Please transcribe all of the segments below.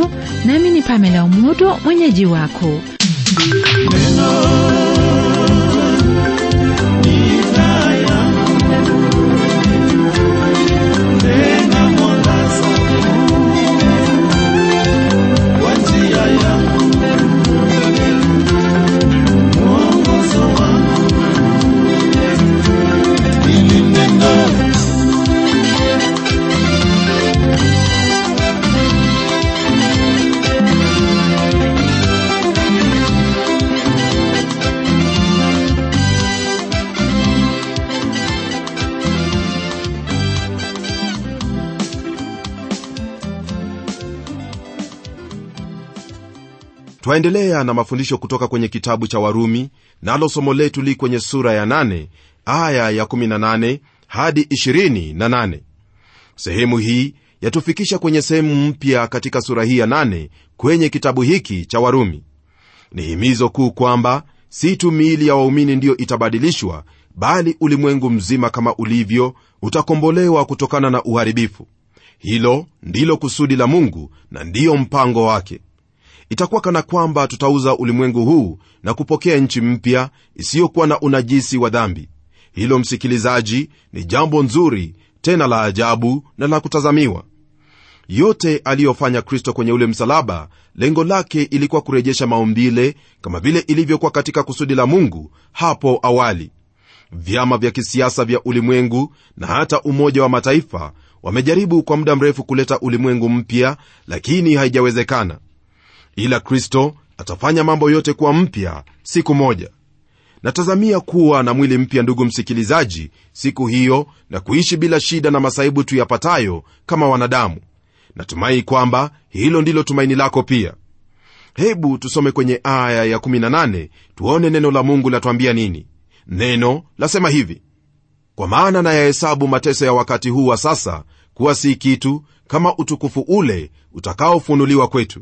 leo nami ni pamela umodo mwenyeji wako twaendelea na mafundisho kutoka kwenye kitabu cha warumi nalo somo letu li kwenye sura ya 8 aya ya 18 hadi 28 sehemu hii yatufikisha kwenye sehemu mpya katika sura hii ya 8 kwenye kitabu hiki cha warumi ni himizo kuu kwamba si tu miili ya waumini ndiyo itabadilishwa bali ulimwengu mzima kama ulivyo utakombolewa kutokana na uharibifu hilo ndilo kusudi la mungu na ndiyo mpango wake itakuwa kana kwamba tutauza ulimwengu huu na kupokea nchi mpya isiyokuwa na unajisi wa dhambi hilo msikilizaji ni jambo nzuri tena la ajabu na la kutazamiwa yote aliyofanya kristo kwenye ule msalaba lengo lake ilikuwa kurejesha maumbile kama vile ilivyokuwa katika kusudi la mungu hapo awali vyama vya kisiasa vya ulimwengu na hata umoja wa mataifa wamejaribu kwa muda mrefu kuleta ulimwengu mpya lakini haijawezekana ila kristo atafanya mambo yote kuwa mpya siku moja natazamia kuwa na mwili mpya ndugu msikilizaji siku hiyo na kuishi bila shida na masaibu tuyapatayo kama wanadamu natumai kwamba hilo ndilo tumaini lako pia hebu tusome kwenye aya ya 18 tuone neno la mungu latwambia nini neno lasema hivi kwa maana nayahesabu mateso ya wakati huu wa sasa kuwa si kitu kama utukufu ule utakaofunuliwa kwetu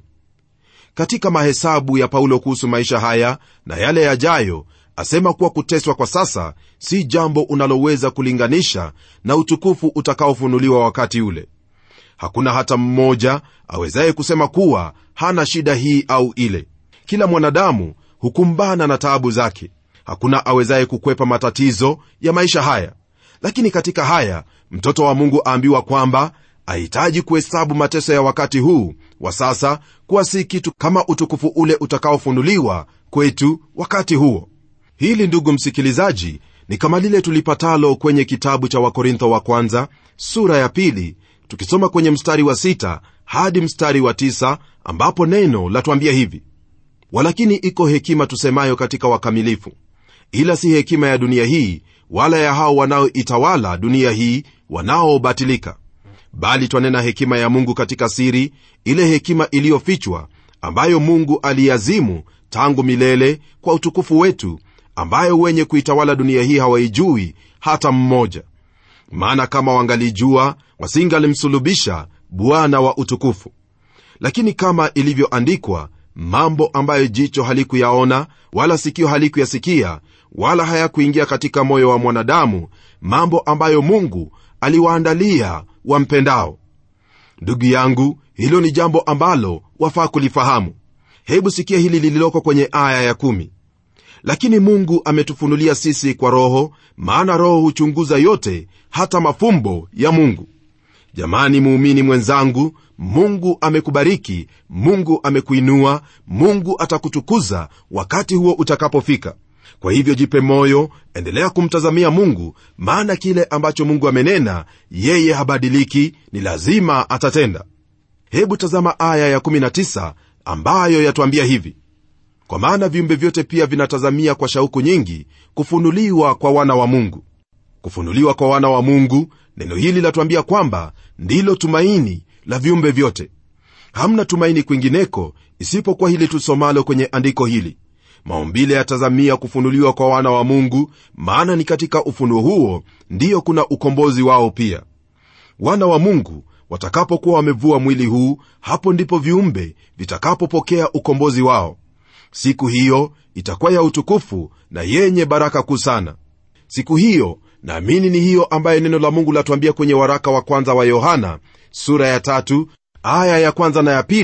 katika mahesabu ya paulo kuhusu maisha haya na yale yajayo asema kuwa kuteswa kwa sasa si jambo unaloweza kulinganisha na utukufu utakaofunuliwa wakati ule hakuna hata mmoja awezaye kusema kuwa hana shida hii au ile kila mwanadamu hukumbana na taabu zake hakuna awezaye kukwepa matatizo ya maisha haya lakini katika haya mtoto wa mungu aambiwa kwamba ahitaji kuhesabu mateso ya wakati huu wa sasa kuwa si kitu kama utukufu ule utakaofunuliwa kwetu wakati huo hili ndugu msikilizaji ni kama lile tulipatalo kwenye kitabu cha wakorintho wa kwanza sura ya pili tukisoma kwenye mstari wa sita hadi mstari wa tisa ambapo neno latuambia hivi walakini iko hekima tusemayo katika wakamilifu ila si hekima ya dunia hii wala ya hao wanaoitawala dunia hii wanaobatilika bali twanena hekima ya mungu katika siri ile hekima iliyofichwa ambayo mungu aliazimu tangu milele kwa utukufu wetu ambayo wenye kuitawala dunia hii hawaijui hata mmoja maana kama wangalijua wasingalimsulubisha bwana wa utukufu lakini kama ilivyoandikwa mambo ambayo jicho halikuyaona wala sikio halikuyasikia wala hayakuingia katika moyo wa mwanadamu mambo ambayo mungu aliwaandalia wampendao ndugu yangu hilo ni jambo ambalo wafaa kulifahamu hebu sikia hili lililoko kwenye aya ya kumi. lakini mungu ametufunulia sisi kwa roho maana roho huchunguza yote hata mafumbo ya mungu jamani muumini mwenzangu mungu amekubariki mungu amekuinua mungu atakutukuza wakati huo utakapofika kwa hivyo jipe moyo endelea kumtazamia mungu maana kile ambacho mungu amenena yeye habadiliki ni lazima atatenda hebu tazama aya ya19 ambayo yatuambia hivi kwa maana viumbe vyote pia vinatazamia kwa shauku nyingi kufunuliwa kwa wana wa mungu kufunuliwa kwa wana wa mungu neno hili latuambia kwamba ndilo tumaini la viumbe vyote hamna tumaini kwingineko isipokuwa hili tusomalo kwenye andiko hili maumbile yatazamia kufunuliwa kwa wana wa mungu maana ni katika ufunuo huo ndiyo kuna ukombozi wao pia wana wa mungu watakapokuwa wamevua mwili huu hapo ndipo viumbe vitakapopokea ukombozi wao siku hiyo itakuwa ya utukufu na yenye baraka kuu sana siku hiyo naamini ni hiyo ambaye neno la mungu latuambia kwenye waraka wa kwanza wa yohana sura ya tatu aya ya kwanza na ya pili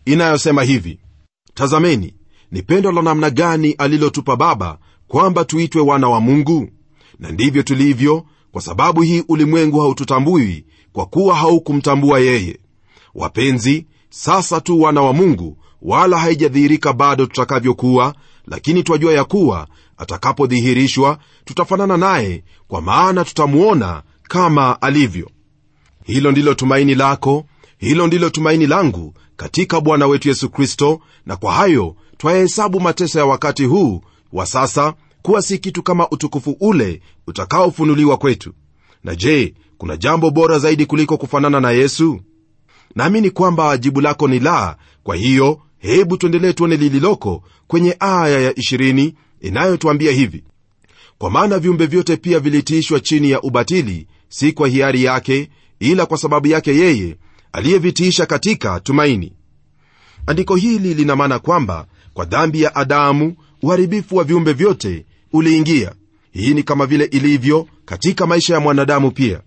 inayosema hivi tazameni ni pendo la namna gani alilotupa baba kwamba tuitwe wana wa mungu na ndivyo tulivyo kwa sababu hii ulimwengu haututambui kwa kuwa haukumtambua yeye wapenzi sasa tu wana wa mungu wala haijadhihirika bado tutakavyokuwa lakini twajua ya kuwa atakapodhihirishwa tutafanana naye kwa maana tutamuona kama alivyo hilo ndilo tumaini lako hilo ndilo tumaini langu katika bwana wetu yesu kristo na kwa hayo twayahesabu mateso ya wakati huu wa sasa kuwa si kitu kama utukufu ule utakaofunuliwa kwetu na je kuna jambo bora zaidi kuliko kufanana na yesu naamini kwamba jibu lako ni la kwa hiyo hebu tuendelee tuone lililoko kwenye aya ya 20 inayotwambia hivi kwa maana viumbe vyote pia vilitiishwa chini ya ubatili si kwa hiari yake ila kwa sababu yake yeye aliyevitiisha katika tumaini andiko hili lina maana kwamba kwa dhambi ya adamu uharibifu wa viumbe vyote uliingia hii ni kama vile ilivyo katika maisha ya mwanadamu pia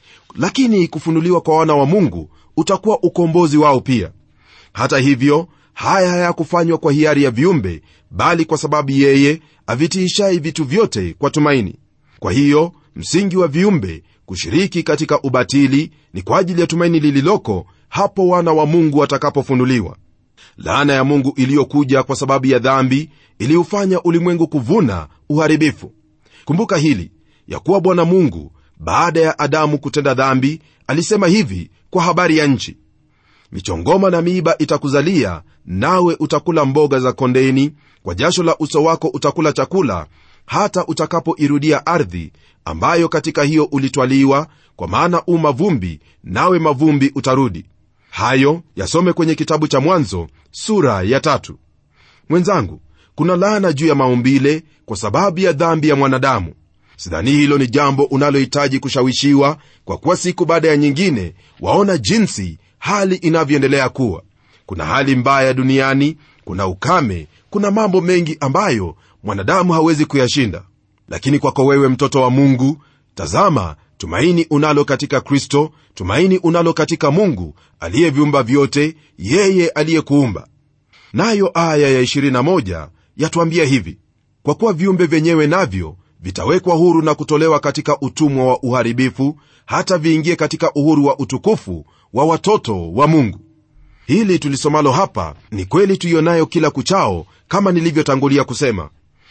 lakini kufunuliwa kwa wana wa mungu utakuwa ukombozi wao pia hata hivyo haya hayakufanywa kwa hiari ya viumbe bali kwa sababu yeye avitiishai vitu vyote kwa tumaini kwa hiyo msingi wa viumbe kushiriki katika ubatili ni kwa ajili ya tumaini lililoko hapo wana wa mungu watakapofunuliwa laana ya mungu iliyokuja kwa sababu ya dhambi iliufanya ulimwengu kuvuna uharibifu kumbuka hili ya kuwa bwana mungu baada ya adamu kutenda dhambi alisema hivi kwa habari ya nchi michongoma na miiba itakuzalia nawe utakula mboga za kondeni kwa jasho la uso wako utakula chakula hata utakapoirudia ardhi ambayo katika hiyo ulitwaliwa kwa maana u mavumbi nawe mavumbi utarudi hayo yasome kwenye kitabu cha mwanzo sura ya tatu mwenzangu kuna laana juu ya maumbile kwa sababu ya dhambi ya mwanadamu sidhani hilo ni jambo unalohitaji kushawishiwa kwa kuwa siku baada ya nyingine waona jinsi hali inavyoendelea kuwa kuna hali mbaya duniani kuna ukame kuna mambo mengi ambayo mwanadamu hawezi kuyashinda lakini kwako wewe mtoto wa mungu tazama tumaini unalo katika kristo tumaini unalo katika mungu aliyeviumba vyote yeye aliyekuumba nayo aya ya 21 yatwambia hivi kwa kuwa viumbe vyenyewe navyo vitawekwa huru na kutolewa katika utumwa wa uharibifu hata viingie katika uhuru wa utukufu wa watoto wa mungu hili tulisomalo hapa ni kweli tuionayo kila kuchao kama nilivyotangulia kusema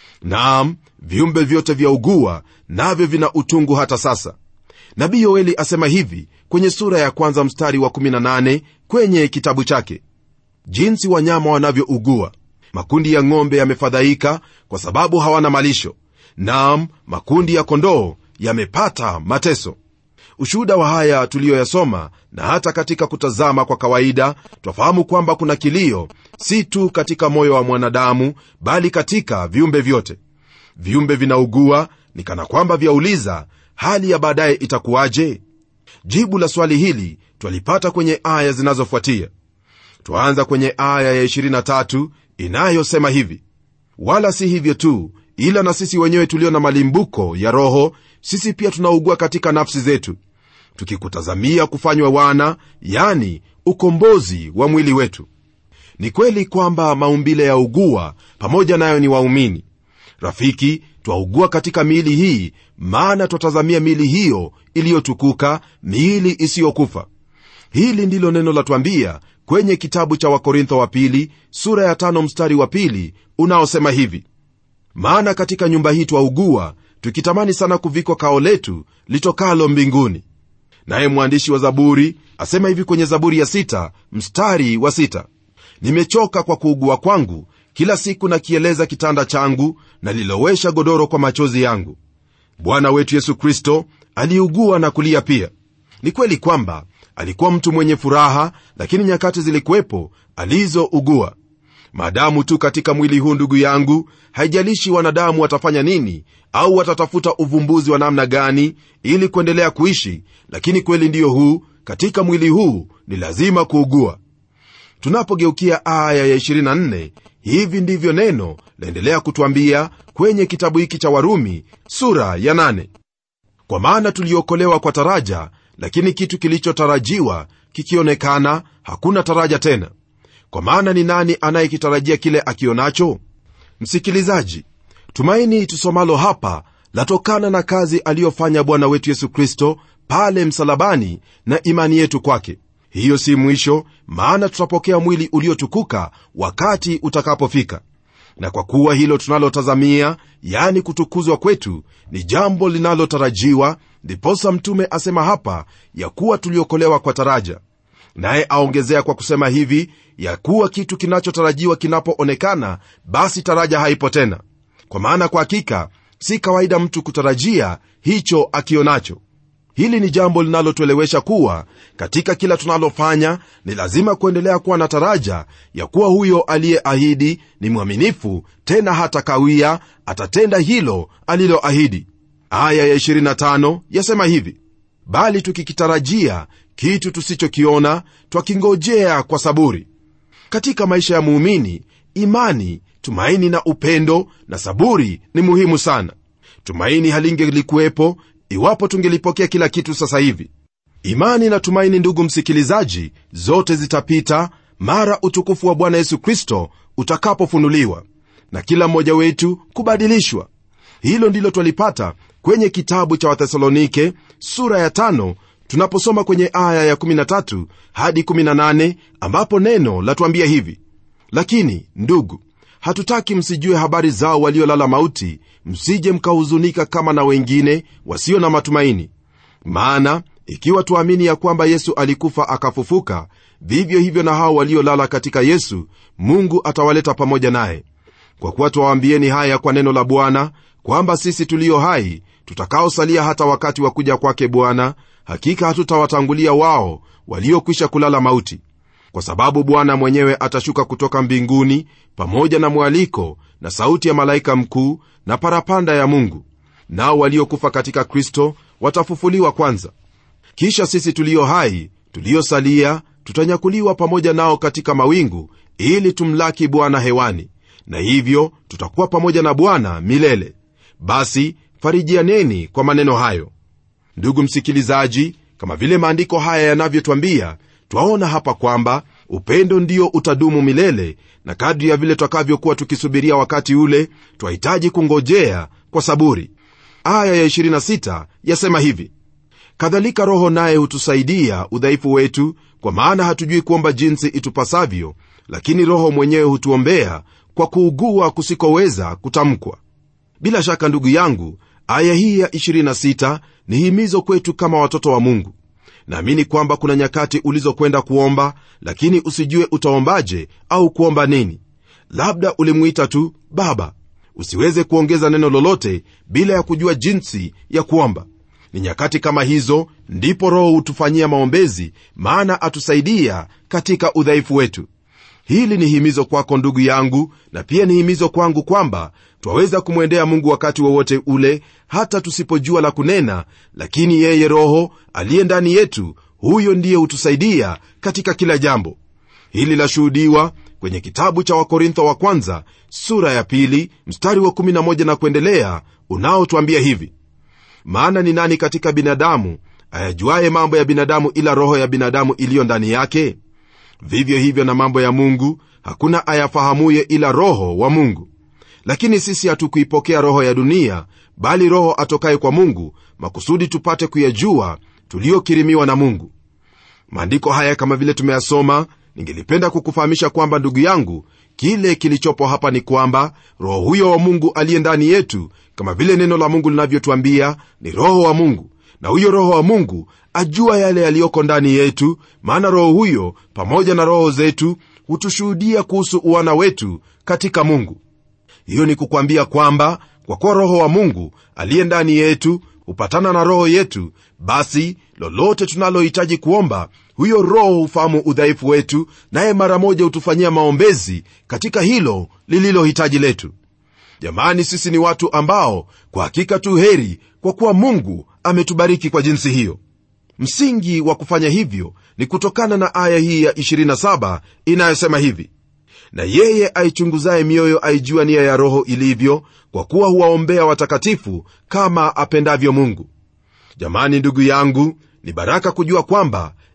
naam viumbe vyote vya ugua navyo vina utungu hata sasa nabii yoeli asema hivi kwenye sura ya kwanza mstari wa 18 kwenye kitabu chake jinsi wanyama wanavyougua makundi ya ng'ombe yamefadhaika kwa sababu hawana malisho naam makundi ya kondoo yamepata mateso ushuhuda wa haya tuliyoyasoma na hata katika kutazama kwa kawaida twafahamu kwamba kuna kilio si tu katika moyo wa mwanadamu bali katika viumbe vyote viumbe vinaugua ni kana kwamba vyauliza hali ya baadaye itakuwaje jibu la swali hili twalipata kwenye aya zinazofuatia twaanza kwenye aya ya 23 inayosema hivi wala si hivyo tu ila na sisi wenyewe tulio na malimbuko ya roho sisi pia tunaugua katika nafsi zetu tukikutazamia kufanywa wana yani ukombozi wa mwili wetu ni kweli kwamba maumbile ya ugua pamoja nayo ni waumini rafiki twaugua katika miili hii maana twatazamia miili hiyo iliyotukuka miili isiyokufa hili ndilo neno latwambia kwenye kitabu cha wakorintho wa pili sura ya tano mstari wa pili unaosema hivi maana katika nyumba hii twaugua tukitamani sana kuvikwa kao letu litokalo mbinguni naye mwandishi wa zaburi asema hivi kwenye zaburi ya sita, mstari wa sita, nimechoka kwa kuugua kwangu kila siku nakieleza kitanda changu nalilowesha godoro kwa machozi yangu bwana wetu yesu kristo aliugua na kulia pia ni kweli kwamba alikuwa mtu mwenye furaha lakini nyakati zilikuwepo alizougua maadamu tu katika mwili huu ndugu yangu haijalishi wanadamu watafanya nini au watatafuta uvumbuzi wa namna gani ili kuendelea kuishi lakini kweli ndiyo huu katika mwili huu ni lazima kuugua tunapogeukia aya ya 24 hivi ndivyo neno laendelea kutwambia kwenye kitabu hiki cha warumi sura ya 8 kwa maana tuliokolewa kwa taraja lakini kitu kilichotarajiwa kikionekana hakuna taraja tena kwa maana ni nani anayekitarajia kile akionacho msikilizaji tumaini tusomalo hapa latokana na kazi aliyofanya bwana wetu yesu kristo pale msalabani na imani yetu kwake hiyo si mwisho maana tutapokea mwili uliotukuka wakati utakapofika na kwa kuwa hilo tunalotazamia yani kutukuzwa kwetu ni jambo linalotarajiwa ndiposa mtume asema hapa ya kuwa tuliokolewa kwa taraja naye aongezea kwa kusema hivi ya kuwa kitu kinachotarajiwa kinapoonekana basi taraja haipo tena kwa maana kwa hakika si kawaida mtu kutarajia hicho akionacho hili ni jambo linalotuelewesha kuwa katika kila tunalofanya ni lazima kuendelea kuwa na taraja ya kuwa huyo aliyeahidi ni mwaminifu tena hata kawia atatenda hilo aliloahidi aya ya 25 yasema hivi bali tukikitarajia kitu tusichokiona twakingojea kwa saburi katika maisha ya muumini imani tumaini na upendo na saburi ni muhimu sana tumaini halingelikuwepo iwapo tungelipokea kila kitu sasa hivi imani na tumaini ndugu msikilizaji zote zitapita mara utukufu wa bwana yesu kristo utakapofunuliwa na kila mmoja wetu kubadilishwa hilo ndilo twalipata kwenye kitabu cha wathesalonike sura ya tano tunaposoma kwenye aya ya 13 hadi 18 ambapo neno latuambia hivi lakini ndugu hatutaki msijue habari zao waliolala mauti msije mkahuzunika kama na wengine wasio na matumaini maana ikiwa tuamini ya kwamba yesu alikufa akafufuka vivyo hivyo na hao waliolala katika yesu mungu atawaleta pamoja naye kwa kuwa twawaambieni haya kwa neno la bwana kwamba sisi tulio hai tutakaosalia hata wakati wa kuja kwake bwana hakika hatutawatangulia wao waliokwisha kulala mauti kwa sababu bwana mwenyewe atashuka kutoka mbinguni pamoja na mwaliko na sauti ya malaika mkuu na parapanda ya mungu nao waliokufa katika kristo watafufuliwa kwanza kisha sisi tulio hai tuliosalia tutanyakuliwa pamoja nao katika mawingu ili tumlaki bwana hewani na hivyo tutakuwa pamoja na bwana milele basi farijianeni kwa maneno hayo ndugu msikilizaji kama vile maandiko haya yanavyotwambia twaona hapa kwamba upendo ndio utadumu milele na kadri ya vile twakavyokuwa tukisubiria wakati ule twahitaji kungojea kwa saburi aya ya 26 yasema hivi kadhalika roho naye hutusaidia udhaifu wetu kwa maana hatujui kuomba jinsi itupasavyo lakini roho mwenyewe hutuombea kwa kuugua kusikoweza kutamkwa bila shaka ndugu yangu aya hii ya 26 ni himizo kwetu kama watoto wa mungu naamini kwamba kuna nyakati ulizokwenda kuomba lakini usijue utaombaje au kuomba nini labda ulimwita tu baba usiweze kuongeza neno lolote bila ya kujua jinsi ya kuomba ni nyakati kama hizo ndipo roho hutufanyia maombezi maana atusaidia katika udhaifu wetu hili ni himizo kwako ndugu yangu na pia ni himizo kwangu kwamba twaweza kumwendea mungu wakati wowote ule hata tusipojua la kunena lakini yeye roho aliye ndani yetu huyo ndiye hutusaidia katika kila jambo hili lashuhudiwa kwenye kitabu cha wakorintho wa kwanza sura ya pili mstari wa 11 na kuendelea unaotwambia hivi maana ni nani katika binadamu ayajuaye mambo ya binadamu ila roho ya binadamu iliyo ndani yake vivyo hivyo na mambo ya mungu hakuna ayafahamuye ila roho wa mungu lakini sisi hatukuipokea roho ya dunia bali roho atokaye kwa mungu makusudi tupate kuyajua tuliyokirimiwa na mungu maandiko haya kama vile tumeyasoma ningelipenda kukufahamisha kwamba ndugu yangu kile kilichopo hapa ni kwamba roho huyo wa mungu aliye ndani yetu kama vile neno la mungu linavyotwambia ni roho wa mungu na huyo roho wa mungu ajua yale yaliyoko ndani yetu maana roho huyo pamoja na roho zetu hutushuhudia kuhusu uwana wetu katika mungu hiyo ni kukwambia kwamba kwa kuwa roho wa mungu aliye ndani yetu hupatana na roho yetu basi lolote tunalohitaji kuomba huyo roho hufahamu udhaifu wetu naye mara moja hutufanyia maombezi katika hilo lililo hitaji letu jamani sisi ni watu ambao kwa hakika tu heri kwa kuwa mungu ametubariki kwa jinsi hiyo msingi wa kufanya hivyo ni kutokana na aya hii ya 27 inayosema hivi na yeye aichunguzaye mioyo aijua nia ya roho ilivyo kwa kuwa huwaombea watakatifu kama apendavyo mungu jamani ndugu yangu ni baraka kujua kwamba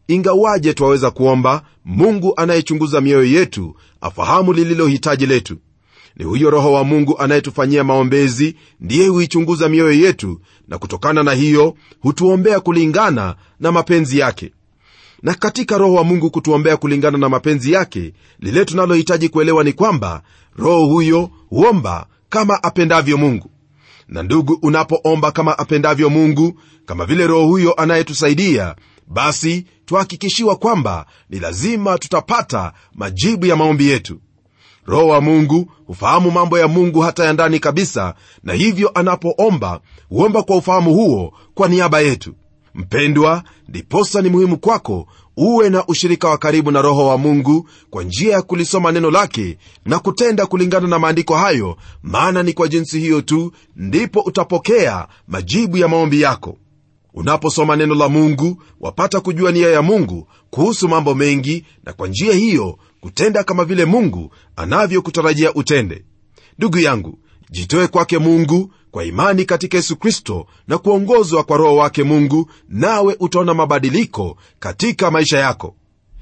ingawaje twaweza kuomba mungu anayechunguza mioyo yetu afahamu lililo hitaji letu ni huyo roho wa mungu anayetufanyia maombezi ndiye huichunguza mioyo yetu na kutokana na hiyo hutuombea kulingana na mapenzi yake na katika roho wa mungu kutuombea kulingana na mapenzi yake lile tunalohitaji kuelewa ni kwamba roho huyo huomba kama apendavyo mungu na ndugu unapoomba kama apendavyo mungu kama vile roho huyo anayetusaidia basi twahakikishiwa kwamba ni lazima tutapata majibu ya maombi yetu roho wa mungu hufahamu mambo ya mungu hata ya ndani kabisa na hivyo anapoomba huomba kwa ufahamu huo kwa niaba yetu mpendwa ndiposa ni muhimu kwako uwe na ushirika wa karibu na roho wa mungu kwa njia ya kulisoma neno lake na kutenda kulingana na maandiko hayo maana ni kwa jinsi hiyo tu ndipo utapokea majibu ya maombi yako unaposoma neno la mungu wapata kujua nia ya mungu kuhusu mambo mengi na kwa njia hiyo kutenda kama vile mungu anavyokutarajia utende ndugu yangu jitoe kwake mungu kwa imani katika yesu kristo na kuongozwa kwa roho wake mungu nawe utaona mabadiliko katika maisha yako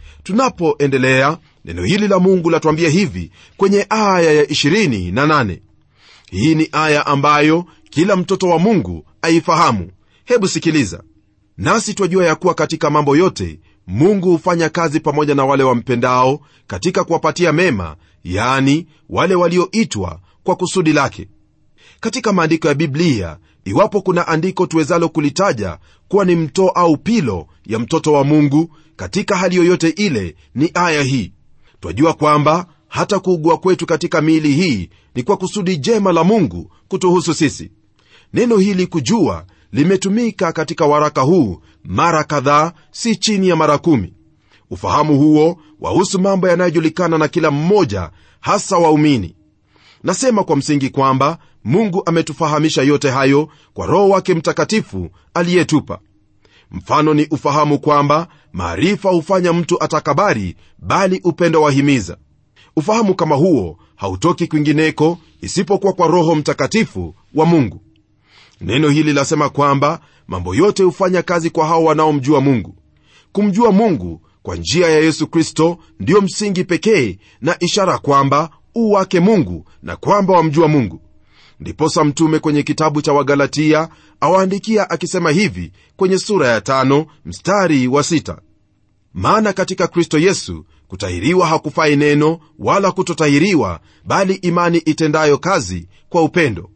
tunapoendelea neno hili la mungu latuambia hivi kwenye aya ya 28 hii ni aya ambayo kila mtoto wa mungu aifahamu hebu sikiliza nasi twajua ya kuwa katika mambo yote mungu hufanya kazi pamoja na wale wampendao katika kuwapatia mema yani wale walioitwa kwa kusudi lake katika maandiko ya biblia iwapo kuna andiko tuwezalo kulitaja kuwa ni mtoo au pilo ya mtoto wa mungu katika hali yoyote ile ni aya hii twajua kwamba hata kuugua kwetu katika miili hii ni kwa kusudi jema la mungu kutuhusu sisi neno hili kujua limetumika katika waraka huu mara kadhaa si chini ya mara kumi ufahamu huo wahusu mambo yanayojulikana na kila mmoja hasa waumini nasema kwa msingi kwamba mungu ametufahamisha yote hayo kwa roho wake mtakatifu aliyetupa mfano ni ufahamu kwamba maarifa hufanya mtu atakabari bali upendo wahimiza ufahamu kama huo hautoki kwingineko isipokuwa kwa roho mtakatifu wa mungu neno hili lasema kwamba mambo yote hufanya kazi kwa hao wanaomjua mungu kumjua mungu kwa njia ya yesu kristo ndiyo msingi pekee na ishara kwamba u wake mungu na kwamba wamjua mungu ndiposa mtume kwenye kitabu cha wagalatia awaandikia akisema hivi kwenye sura ya tano mstari wa sita maana katika kristo yesu kutahiriwa hakufai neno wala kutotahiriwa bali imani itendayo kazi kwa upendo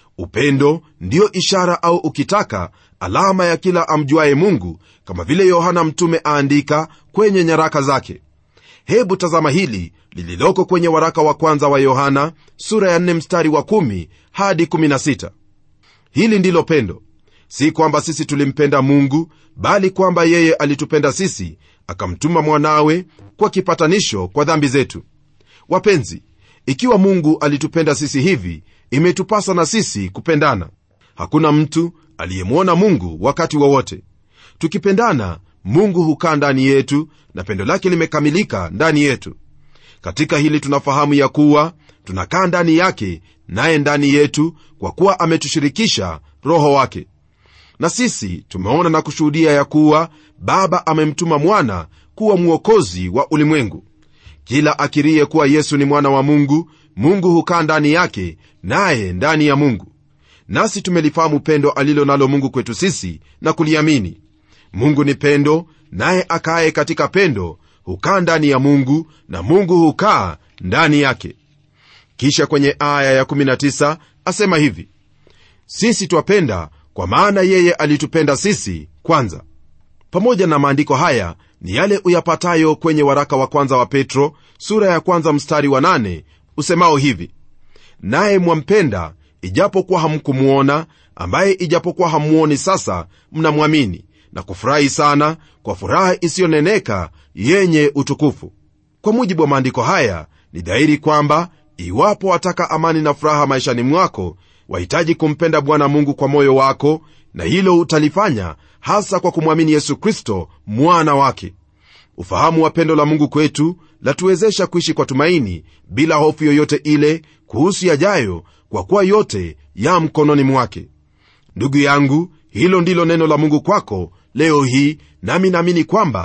upendo ndiyo ishara au ukitaka alama ya kila amjuaye mungu kama vile yohana mtume aandika kwenye nyaraka zake hebu tazama hili lililoko kwenye waraka wa kwanza wa yohana sura ya 4 mstari wa 1 hadi 16 hili ndilo pendo si kwamba sisi tulimpenda mungu bali kwamba yeye alitupenda sisi akamtuma mwanawe kwa kipatanisho kwa dhambi zetu wapenzi ikiwa mungu alitupenda sisi hivi imetupasa na sisi kupendana hakuna mtu aliyemwona mungu wakati wowote wa tukipendana mungu hukaa ndani yetu na pendo lake limekamilika ndani yetu katika hili tunafahamu ya kuwa tunakaa ndani yake naye ndani yetu kwa kuwa ametushirikisha roho wake na sisi tumeona na kushuhudia ya kuwa baba amemtuma mwana kuwa mwokozi wa ulimwengu kila akirie kuwa yesu ni mwana wa mungu mungu hukaa ndani yake naye ndani ya mungu nasi tumelifahamu pendo alilo nalo mungu kwetu sisi na kuliamini mungu ni pendo naye akaye katika pendo hukaa ndani ya mungu na mungu hukaa ndani yake kisha kwenye aya ya19 asema hivi sisi twapenda kwa maana yeye alitupenda sisi kwanza pamoja na maandiko haya ni yale uyapatayo kwenye waraka wa kwanza wa petro sura ya kwanza mstari wa 8 usemao hivi naye mwampenda ijapokuwa hamkumwona ambaye ijapokuwa hamuoni sasa mnamwamini na kufurahi sana kwa furaha isiyoneneka yenye utukufu kwa mujibu wa maandiko haya ni dhahiri kwamba iwapo wataka amani na furaha maishani mwako wahitaji kumpenda bwana mungu kwa moyo wako na hilo utalifanya hasa kwa kumwamini yesu kristo mwana wake ufahamu wa pendo la mungu kwetu latuwezesha kuishi kwa tumaini bila hofu yoyote ile kuhusu yajayo kwa kuwa yote ya mkononi mwake ndugu yangu hilo ndilo neno la mungu kwako leo hii nami naamini kwamba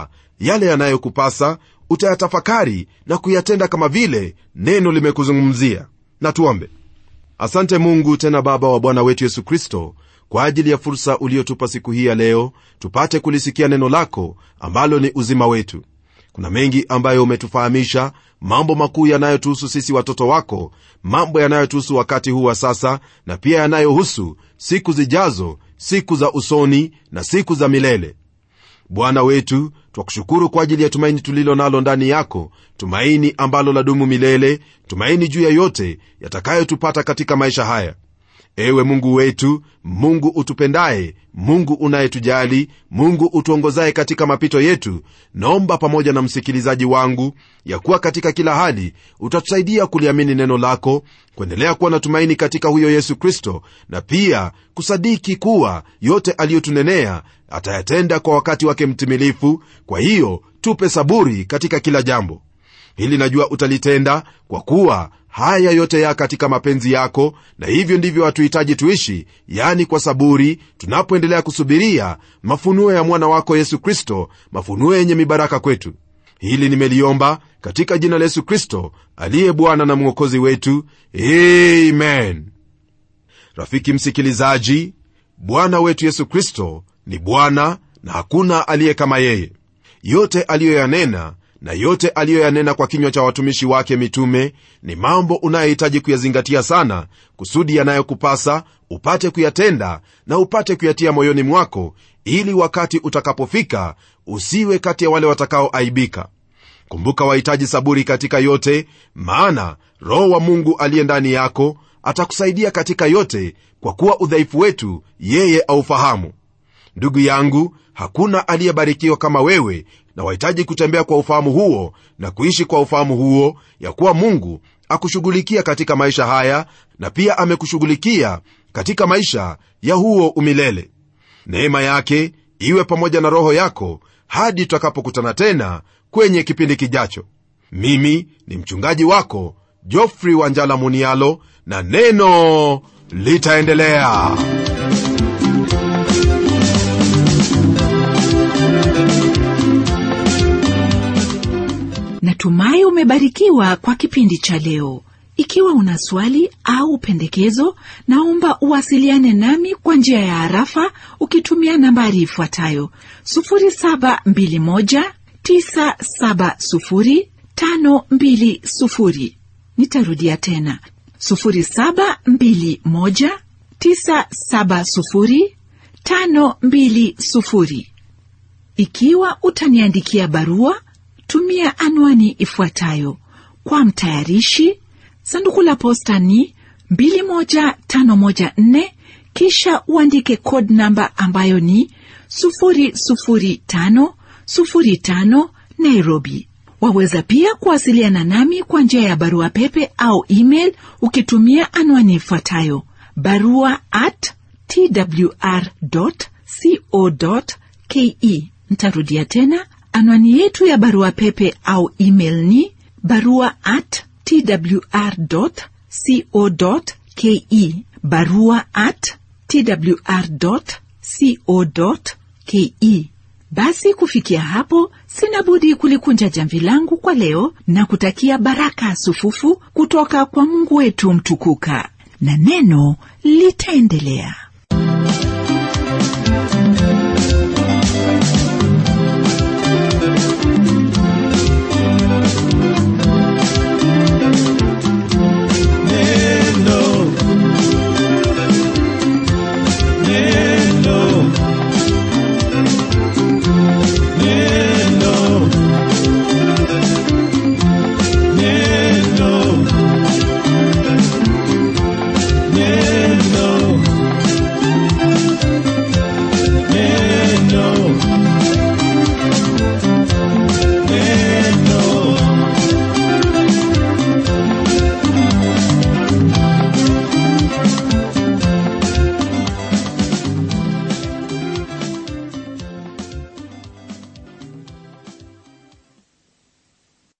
yale yanayokupasa utayatafakari na kuyatenda kama vile neno limekuzungumzia na tuombe asante mungu tena baba wa bwana wetu yesu kristo kwa ajili ya fursa uliotupa siku hii ya leo tupate kulisikia neno lako ambalo ni uzima wetu kuna mengi ambayo umetufahamisha mambo makuu yanayotuhusu sisi watoto wako mambo yanayotuhusu wakati huu wa sasa na pia yanayohusu siku zijazo siku za usoni na siku za milele bwana wetu twakushukuru kwa ajili ya tumaini tulilo nalo ndani yako tumaini ambalo ladumu milele tumaini juu ya yote yatakayotupata katika maisha haya ewe mungu wetu mungu utupendaye mungu unayetujali mungu utuongozaye katika mapito yetu naomba pamoja na msikilizaji wangu ya kuwa katika kila hali utatusaidia kuliamini neno lako kuendelea kuwa na tumaini katika huyo yesu kristo na pia kusadiki kuwa yote aliyotunenea atayatenda kwa wakati wake mtimilifu kwa hiyo tupe saburi katika kila jambo hili najua utalitenda kwa kuwa haya yote ya katika mapenzi yako na hivyo ndivyo hatuhitaji tuishi yani kwa saburi tunapoendelea kusubiria mafunuo ya mwana wako yesu kristo mafunuo yenye mibaraka kwetu hili nimeliomba katika jina la yesu kristo aliye bwana na mwokozi wetu amen rafiki msikilizaji bwana wetu yesu kristo ni bwana na hakuna aliye kama yeye yote aliyoyanena na yote aliyoyanena kwa kinywa cha watumishi wake mitume ni mambo unayohitaji kuyazingatia sana kusudi yanayokupasa upate kuyatenda na upate kuyatia moyoni mwako ili wakati utakapofika usiwe kati ya wale watakaoaibika kumbuka wahitaji saburi katika yote maana roho wa mungu aliye ndani yako atakusaidia katika yote kwa kuwa udhaifu wetu yeye aufahamu ndugu yangu hakuna aliyebarikiwa kama wewe na wahitaji kutembea kwa ufahamu huo na kuishi kwa ufahamu huo ya kuwa mungu akushughulikia katika maisha haya na pia amekushughulikia katika maisha ya huo umilele neema yake iwe pamoja na roho yako hadi tutakapokutana tena kwenye kipindi kijacho mimi ni mchungaji wako jofrey wanjala munialo na neno litaendelea natumai umebarikiwa kwa kipindi cha leo ikiwa una swali au pendekezo naomba uwasiliane nami kwa njia ya harafa ukitumia nambari ifuatayo 721970520 nitarudia tena 721970520 ikiwa utaniandikia barua tumia anwani ifuatayo kwa mtayarishi sanduku la posta ni 21514 kisha uandike code namba ambayo ni 00505 nairobi waweza pia kuwasiliana nami kwa njia ya barua pepe au email ukitumia anwani ifuatayo barua at twr co ke ntarudia tena anwani yetu ya barua pepe au email ni barua at twr co ke barua at twr co ke basi kufikia hapo sina budi kulikunja jamvi langu kwa leo na kutakia baraka sufufu kutoka kwa mungu wetu mtukuka na neno litaendelea